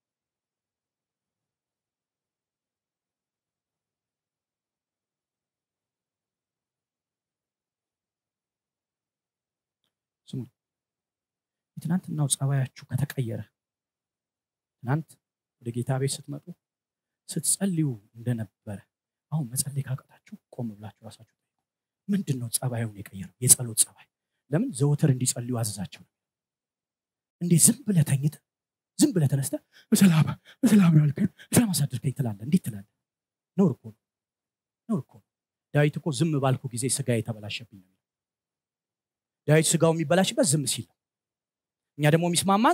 ስሙ የትናንትናው ጸባያችሁ ከተቀየረ ትናንት ወደ ጌታ ቤት ስትመጡ ስትጸልዩ እንደነበረ አሁን መጸለይ ካቀጣችሁ ቆም ብላችሁ ራሳችሁ ምንድን ነው ጸባዩን የቀየረው የጸሎት ጸባይ ለምን ዘወትር እንዲጸልዩ አዘዛቸው እንዴት ዝም ብለ ተኝተ ዝም ብለ ተነስተ በሰላም በሰላም ነው ያልከኝ በሰላም አሳድርከኝ ትላለ እንዴት ትላለ ነውር እኮ ነው ነውር እኮ ነው ዳዊት እኮ ዝም ባልኩ ጊዜ ስጋ የተበላሸብኝ ነው ዳዊት ስጋው የሚበላሽበት ዝም ሲል እኛ ደግሞ የሚስማማን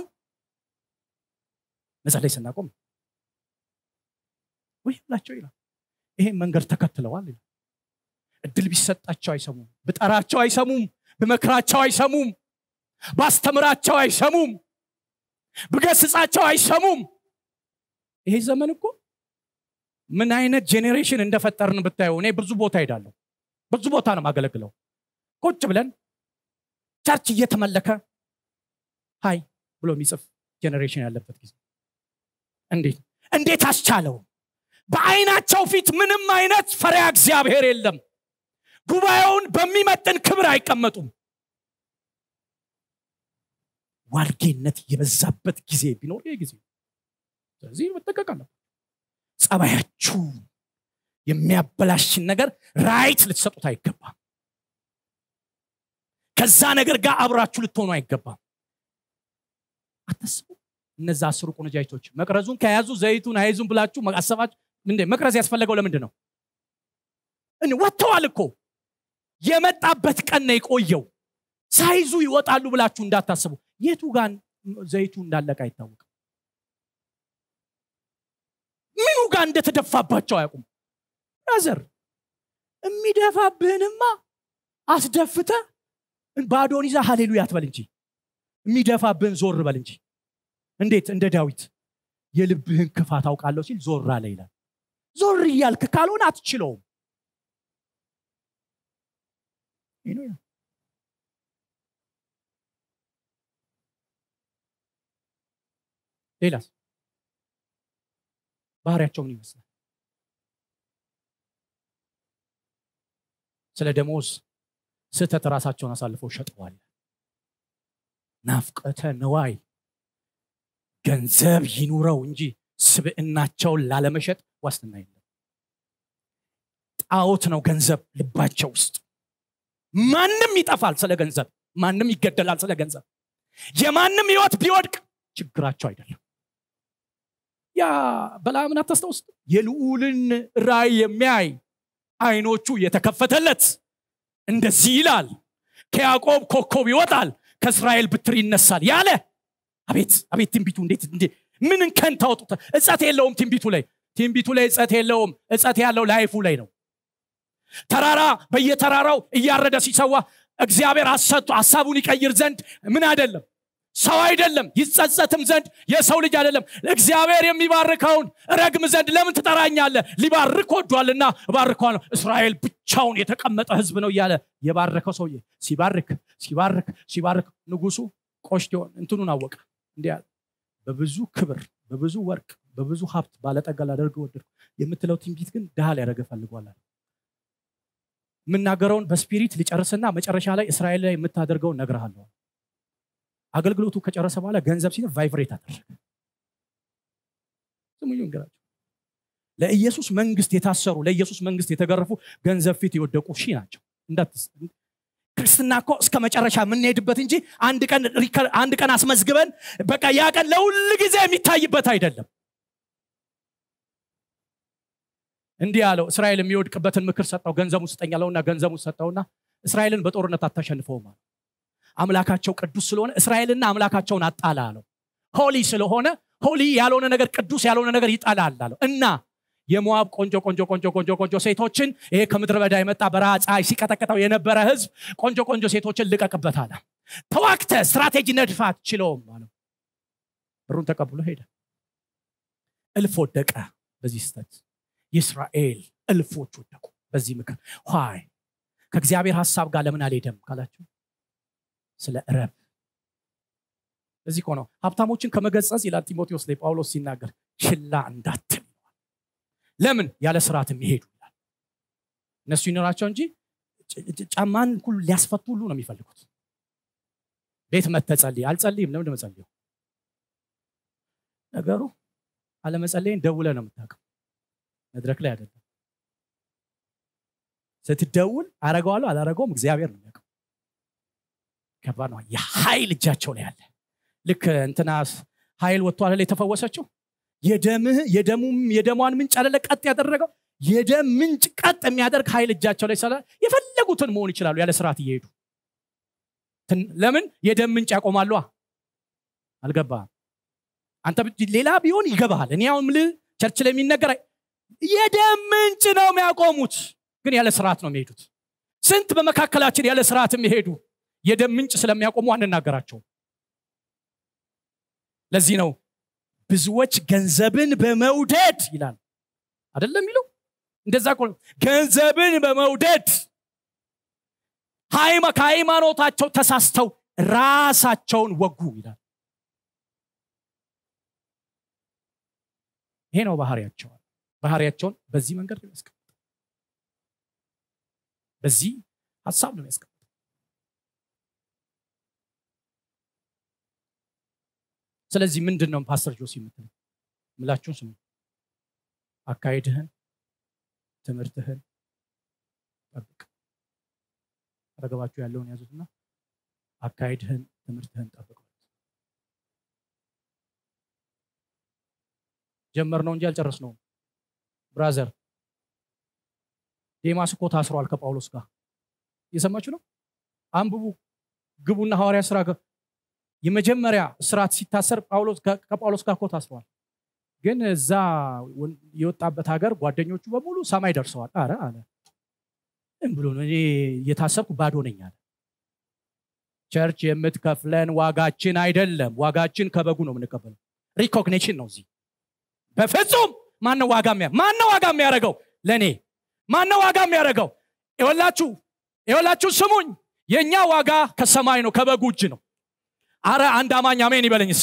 መጸለይ ስናቆም ወይ ብላቸው ይላል ይሄን መንገድ ተከትለዋል ይላል እድል ቢሰጣቸው አይሰሙም ብጠራቸው አይሰሙም ብመክራቸው አይሰሙም ባስተምራቸው አይሰሙም ብገስጻቸው አይሰሙም ይሄ ዘመን እኮ ምን አይነት ጄኔሬሽን እንደፈጠርን ብታየው እኔ ብዙ ቦታ ሄዳለሁ ብዙ ቦታ ነው ማገለግለው ቁጭ ብለን ቸርች እየተመለከ ሀይ ብሎ የሚጽፍ ጄኔሬሽን ያለበት ጊዜ እንዴት እንዴት አስቻለው በአይናቸው ፊት ምንም አይነት ፈሪያ እግዚአብሔር የለም ጉባኤውን በሚመጥን ክብር አይቀመጡም ዋልጌነት የበዛበት ጊዜ ቢኖር ይህ ጊዜ ስለዚህ መጠቀቅ አለ ጸባያችሁ የሚያበላሽን ነገር ራይት ልትሰጡት አይገባም ከዛ ነገር ጋር አብራችሁ ልትሆኑ አይገባም አታስቡ እነዛ አስሩ ቆነጃጅቶች መቅረዙን ከያዙ ዘይቱን አይዙን ብላችሁ አሰባችሁ እንዴ መቅረዝ ያስፈለገው ለምንድን ነው ወጥተዋል እኮ የመጣበት ቀን ነው የቆየው ሳይዙ ይወጣሉ ብላችሁ እንዳታስቡ የቱ ጋር ዘይቱ እንዳለቀ አይታወቅም ምኑ ጋር እንደተደፋባቸው አያውቁም ብራዘር የሚደፋብህንማ አስደፍተ ባዶን ይዛ ሀሌሉያ አትበል እንጂ የሚደፋብህን ዞር በል እንጂ እንዴት እንደ ዳዊት የልብህን ክፋት አውቃለሁ ሲል ዞር አለ ይላል ዞር እያልክ ካልሆነ አትችለውም ሌላስ ባህሪያቸው ምን ይመስላል ስለ ደሞዝ ስህተት ራሳቸውን አሳልፈው ሸጠዋል ናፍቀተ ነዋይ ገንዘብ ይኑረው እንጂ ስብዕናቸውን ላለመሸጥ ዋስትና የለም ጣዖት ነው ገንዘብ ልባቸው ውስጥ ማንም ይጠፋል ስለ ገንዘብ ማንም ይገደላል ስለ ገንዘብ የማንም ህይወት ቢወድቅ ችግራቸው አይደለም ያ በላምን አታስታውስ የልዑልን ራይ የሚያይ አይኖቹ የተከፈተለት እንደዚህ ይላል ከያዕቆብ ኮከብ ይወጣል ከእስራኤል ብትር ይነሳል ያለ አቤት አቤት ትንቢቱ እንዴት እንዴ ምን እንከን ታወጡት እጸት የለውም ትንቢቱ ላይ ትንቢቱ ላይ እጸት የለውም እጸት ያለው ላይፉ ላይ ነው ተራራ በየተራራው እያረደ ሲሰዋ እግዚአብሔር አሰጡ ሀሳቡን ይቀይር ዘንድ ምን አይደለም ሰው አይደለም ይጸጸትም ዘንድ የሰው ልጅ አይደለም እግዚአብሔር የሚባርከውን ረግም ዘንድ ለምን ትጠራኛለ ሊባርክ ወዷልና እባርከዋለሁ እስራኤል ብቻውን የተቀመጠ ህዝብ ነው እያለ የባረከው ሰውዬ ሲባርክ ሲባርክ ሲባርክ ንጉሱ ቆሽቴውን እንትኑን አወቀ እንዲ በብዙ ክብር በብዙ ወርቅ በብዙ ሀብት ባለጠጋ ላደርግ ወደድኩ የምትለው ትንቢት ግን ድሃ ሊያደረገ ፈልጓላል የምናገረውን በስፒሪት ሊጨርስና መጨረሻ ላይ እስራኤል ላይ የምታደርገውን ነግርሃለሁ አገልግሎቱ ከጨረሰ በኋላ ገንዘብ ሲል ቫይብሬት አደረገ ስሙኝ እንገራቸው ለኢየሱስ መንግስት የታሰሩ ለኢየሱስ መንግስት የተገረፉ ገንዘብ ፊት የወደቁ ሺህ ናቸው ክርስትና እኮ እስከ መጨረሻ የምንሄድበት እንጂ አንድ ቀን አንድ ቀን አስመዝግበን በቃ ያ ቀን ለሁል ጊዜ የሚታይበት አይደለም እንዲህ ያለው እስራኤል የሚወድቅበትን ምክር ሰጠው ገንዘቡ ስጠኝ ያለውና ገንዘቡ ሰጠውና እስራኤልን በጦርነት አታሸንፈውም አለ አምላካቸው ቅዱስ ስለሆነ እስራኤልና አምላካቸውን አጣላ አለው ሆሊ ስለሆነ ሆሊ ያልሆነ ነገር ቅዱስ ያልሆነ ነገር ይጠላል አለው እና የሞዋብ ቆንጆ ቆንጆ ቆንጆ ቆንጆ ቆንጆ ሴቶችን ይሄ ከምድረ በዳ የመጣ በረሃ ፀሐይ ሲቀጠቅጠው የነበረ ህዝብ ቆንጆ ቆንጆ ሴቶችን ልቀቅበት አለ ተዋክተ ስትራቴጂ ነድፋ አትችለውም አለው ብሩን ተቀብሎ ሄደ እልፍ ወደቀ በዚህ ስተት የእስራኤል እልፎች ወደቁ በዚህ ምክር ይ ከእግዚአብሔር ሀሳብ ጋር ለምን አልሄደም ካላቸው ስለ ረብ እዚህ እኮ ነው ሀብታሞችን ከመገጸጽ ይላል ጢሞቴዎስ ላይ ጳውሎስ ሲናገር ችላ እንዳትል ለምን ያለ ስርዓት የሚሄዱ ይላል እነሱ ይኖራቸው እንጂ ጫማን ሁሉ ሊያስፈቱ ሁሉ ነው የሚፈልጉት ቤት መተጸልይ አልጸልይም ለምንድ መጸልየው ነገሩ አለመጸለይን ደውለ ነው የምታውቀው መድረክ ላይ አይደለም ስትደውል አረገዋለሁ አላረገውም እግዚአብሔር ነው የሚያውቀው ከባድ ነው የኃይል እጃቸው ላይ አለ ልክ እንትና ኃይል ወጥቶ አለ የተፈወሰችው የደምህ የደሙም የደሟን ምንጭ አለለ ቀጥ ያደረገው የደም ምንጭ ቀጥ የሚያደርግ ኃይል እጃቸው ላይ ስላለ የፈለጉትን መሆን ይችላሉ ያለ ስርዓት እየሄዱ ለምን የደም ምንጭ ያቆማሉ አልገባ አንተ ሌላ ቢሆን ይገባሃል እኔ አሁን ምል ቸርች ላይ የሚነገር የደም ምንጭ ነው የሚያቆሙት ግን ያለ ስርዓት ነው የሚሄዱት ስንት በመካከላችን ያለ ስርዓት የሚሄዱ የደም ምንጭ ስለሚያቆሙ አንናገራቸውም ለዚህ ነው ብዙዎች ገንዘብን በመውደድ ይላል አደለም የሚለው እንደዛ ገንዘብን በመውደድ ከሃይማኖታቸው ተሳስተው ራሳቸውን ወጉ ይላል ይሄ ነው ባህሪያቸው ባህሪያቸውን በዚህ መንገድ ነው ያስቀምጥ በዚህ ሀሳብ ነው ያስቀምጥ ስለዚህ ምንድን ነው ፓስተር ጆሲ የምትለው ምላችሁን ስሙ አካሄድህን ትምህርትህን ጠብቅ አጠገባችሁ ያለውን ያዙትና አካሄድህን ትምህርትህን ጠብቅ ጀመር ነው እንጂ አልጨረስ ነው ብራዘር ዴማስ እኮ ታስሯል ከጳውሎስ ጋር እየሰማችሁ ነው አንብቡ ግቡና ሐዋርያ ስራ የመጀመሪያ ስርዓት ሲታሰር ከጳውሎስ ጋር እኮ ታስሯል ግን እዛ የወጣበት ሀገር ጓደኞቹ በሙሉ ሰማይ ደርሰዋል አረ አለ ብሎ እኔ እየታሰርኩ ባዶ ነኝ አለ ቸርች የምትከፍለን ዋጋችን አይደለም ዋጋችን ከበጉ ነው የምንቀበለው ሪኮግኒሽን ነው እዚህ በፍጹም ማነው ዋጋ ማነው ዋጋ የሚያደርገው ለእኔ ማነው ዋጋ የሚያደርገው ይወላችሁ ይወላችሁ ስሙኝ የእኛ ዋጋ ከሰማይ ነው ከበጉ እጅ ነው አረ አንድ አማኝ አሜን ይበለኝስ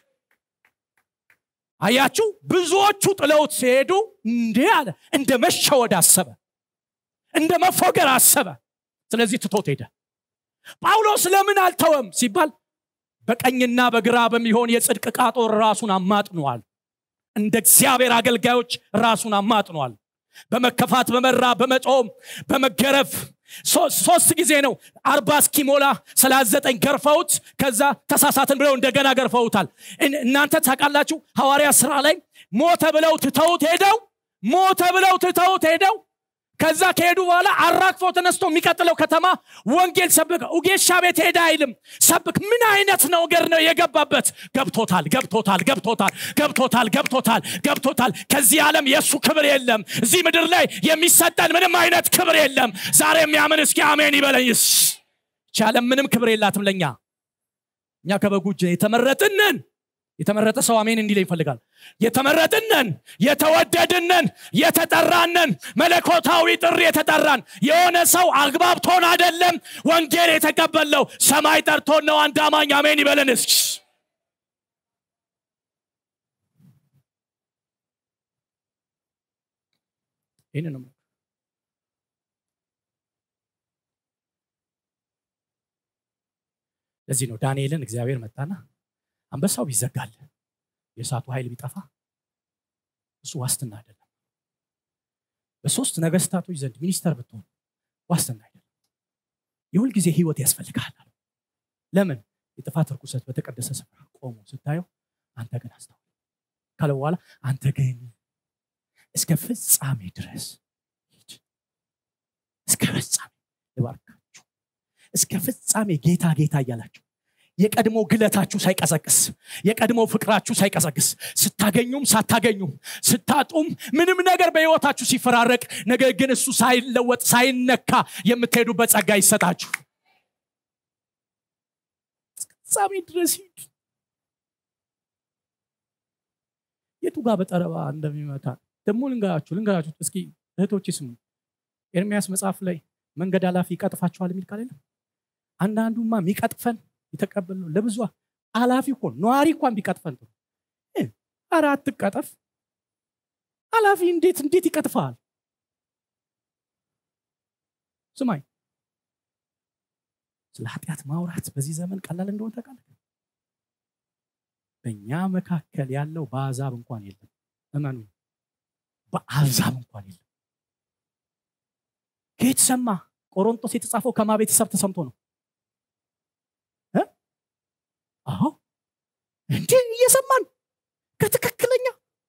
አያችሁ ብዙዎቹ ጥለውት ሲሄዱ እንዴ አለ እንደ መሸወድ አሰበ እንደ መፎገር አሰበ ስለዚህ ትቶት ሄደ ጳውሎስ ለምን አልተወም ሲባል በቀኝና በግራ በሚሆን የጽድቅ ቃጦር ራሱን አማጥኗል እንደ እግዚአብሔር አገልጋዮች ራሱን አማጥኗል በመከፋት በመራ በመጾም በመገረፍ ሶስት ጊዜ ነው አርባ እስኪሞላ ሰላሳ ዘጠኝ ገርፈውት ከዛ ተሳሳትን ብለው እንደገና ገርፈውታል እናንተ ታውቃላችሁ ሐዋርያ ስራ ላይ ሞተ ብለው ትተውት ሄደው ሞተ ብለው ትተውት ሄደው ከዛ ከሄዱ በኋላ አራግፎ ተነስቶ የሚቀጥለው ከተማ ወንጌል ሰብክ ኡጌሻ ቤት ሄደ አይልም ሰብክ ምን አይነት ነገር ነው የገባበት ገብቶታል ገብቶታል ገብቶታል ገብቶታል ገብቶታል ገብቶታል ከዚህ ዓለም የእሱ ክብር የለም እዚህ ምድር ላይ የሚሰጠን ምንም አይነት ክብር የለም ዛሬ የሚያምን እስኪ አሜን ይበለኝስ ቻለም ምንም ክብር የላትም ለእኛ እኛ ከበጉ እጅ የተመረጥንን የተመረጠ ሰው አሜን እንዲለ ይፈልጋል የተመረጥነን የተወደድነን የተጠራነን መለኮታዊ ጥሪ የተጠራን የሆነ ሰው አግባብቶን አደለም ወንጌል የተቀበለው ሰማይ ጠርቶን ነው አንድ አማኝ አሜን ይበለን እስኪ ይህን ነው ለዚህ ነው ዳንኤልን እግዚአብሔር መጣና አንበሳው ቢዘጋል የእሳቱ ኃይል ቢጠፋ እሱ ዋስትና አይደለም በሶስት ነገስታቶች ዘንድ ሚኒስተር ብትሆን ዋስትና አይደለም የሁል ጊዜ ህይወት ያስፈልግሃል ለምን የጥፋት ርኩሰት በተቀደሰ ስፍራ ቆሞ ስታየው አንተ ግን አስተውል ካለ በኋላ አንተ ግን እስከ ፍጻሜ ድረስ ሂድ እስከ ፍጻሜ ልባርካችሁ እስከ ፍጻሜ ጌታ ጌታ እያላችሁ የቀድሞ ግለታችሁ ሳይቀሰቅስ የቀድሞ ፍቅራችሁ ሳይቀሰቅስ ስታገኙም ሳታገኙም ስታጡም ምንም ነገር በህይወታችሁ ሲፈራረቅ ነገር ግን እሱ ሳይለወጥ ሳይነካ የምትሄዱበት ጸጋ ይሰጣችሁ ፍጻሜ ድረስ ሂድ የቱ ጋር በጠረባ እንደሚመታ ደግሞ ልንገራችሁ ልንገራችሁ እስኪ እህቶች ስሙ ኤርሚያስ መጽሐፍ ላይ መንገድ ኃላፊ ይቀጥፋችኋል የሚል ቃል የለም አንዳንዱማ የሚቀጥፈን የተቀበል ነው ለብዙ አላፊ እኮ ነዋሪ እንኳን ቢቀጥፈን ጥሩ አረ አትቀጠፍ አላፊ እንዴት እንዴት ይቀጥፋል ስማኝ ስለ ኃጢአት ማውራት በዚህ ዘመን ቀላል እንደሆነ ታውቃለህ በእኛ መካከል ያለው በአዛብ እንኳን የለም እመኑ በአዛብ እንኳን የለም ከየት ሰማ ቆሮንጦስ የተጻፈው ከማ ቤተሰብ ተሰምቶ ነው አዎ እንዴ እየሰማን ከትክክለኛ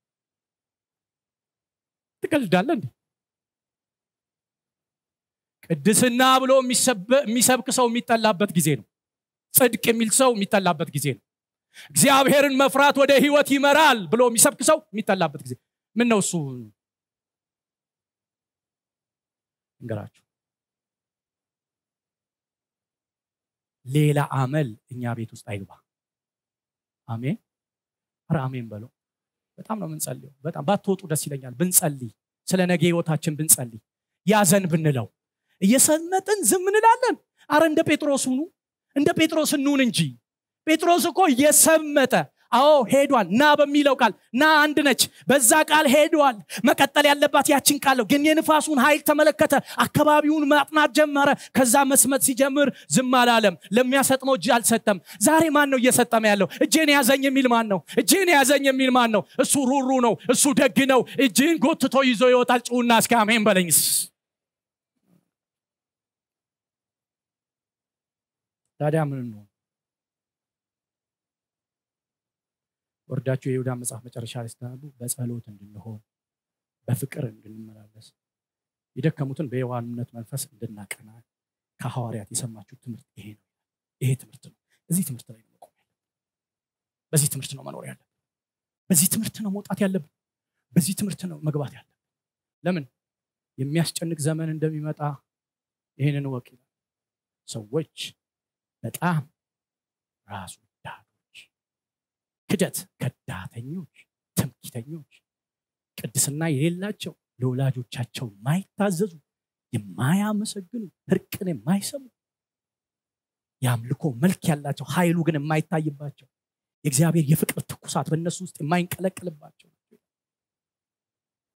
ትቀልዳለ እንዴ ቅድስና ብሎ የሚሰብክ ሰው የሚጠላበት ጊዜ ነው ጽድቅ የሚል ሰው የሚጠላበት ጊዜ ነው እግዚአብሔርን መፍራት ወደ ህይወት ይመራል ብሎ የሚሰብክ ሰው የሚጠላበት ጊዜ ምን ነው እሱ እንገራችሁ ሌላ አመል እኛ ቤት ውስጥ አይግባ አሜን ኧረ አሜን በለው በጣም ነው ምንጸልየው በጣም ባትወጡ ደስ ይለኛል ብንጸልይ ስለ ነገ ህይወታችን ብንጸልይ ያዘን ብንለው እየሰመጥን ዝም እንላለን አረ እንደ ጴጥሮስ ሁኑ እንደ ጴጥሮስ እንሁን እንጂ ጴጥሮስ እኮ እየሰመጠ አዎ ሄዷል ና በሚለው ቃል ና አንድ ነች በዛ ቃል ሄዷል መቀጠል ያለባት ያችን ቃል ነው ግን የንፋሱን ኃይል ተመለከተ አካባቢውን ማጥናት ጀመረ ከዛ መስመጥ ሲጀምር ዝም አላለም ለሚያሰጥመው እጅ አልሰጠም ዛሬ ማን ነው እየሰጠመ ያለው እጄን ያዘኝ የሚል ማን ነው እጄን ያዘኝ የሚል ማን ነው እሱ ሩሩ ነው እሱ ደግ ነው እጅን ጎትቶ ይዞ ይወጣል ጭውና እስከ አሜን በለኝስ ታዲያ ምን ነው ወርዳችሁ የይሁዳ መጽሐፍ መጨረሻ ላይ ስተናሉ በጸሎት እንድንሆን በፍቅር እንድንመላለስ የደከሙትን በየዋህነት መንፈስ እንድናቀና ከሐዋርያት የሰማችሁ ትምህርት ይሄ ነው ይሄ ትምህርት ነው እዚህ ትምህርት ላይ ነው መቆም ያለብን በዚህ ትምህርት ነው መኖር ያለብን በዚህ ትምህርት ነው መውጣት ያለብን በዚህ ትምህርት ነው መግባት ያለብን ለምን የሚያስጨንቅ ዘመን እንደሚመጣ ይህንን ወቅ ይላል ሰዎች በጣም ራሱ ዳዶች ክደት ከዳተኞች ትምኪተኞች ቅድስና የሌላቸው ለወላጆቻቸው የማይታዘዙ የማያመሰግኑ እርቅን የማይሰሙ የአምልኮ መልክ ያላቸው ኃይሉ ግን የማይታይባቸው የእግዚአብሔር የፍቅር ትኩሳት በእነሱ ውስጥ የማይንቀለቅልባቸው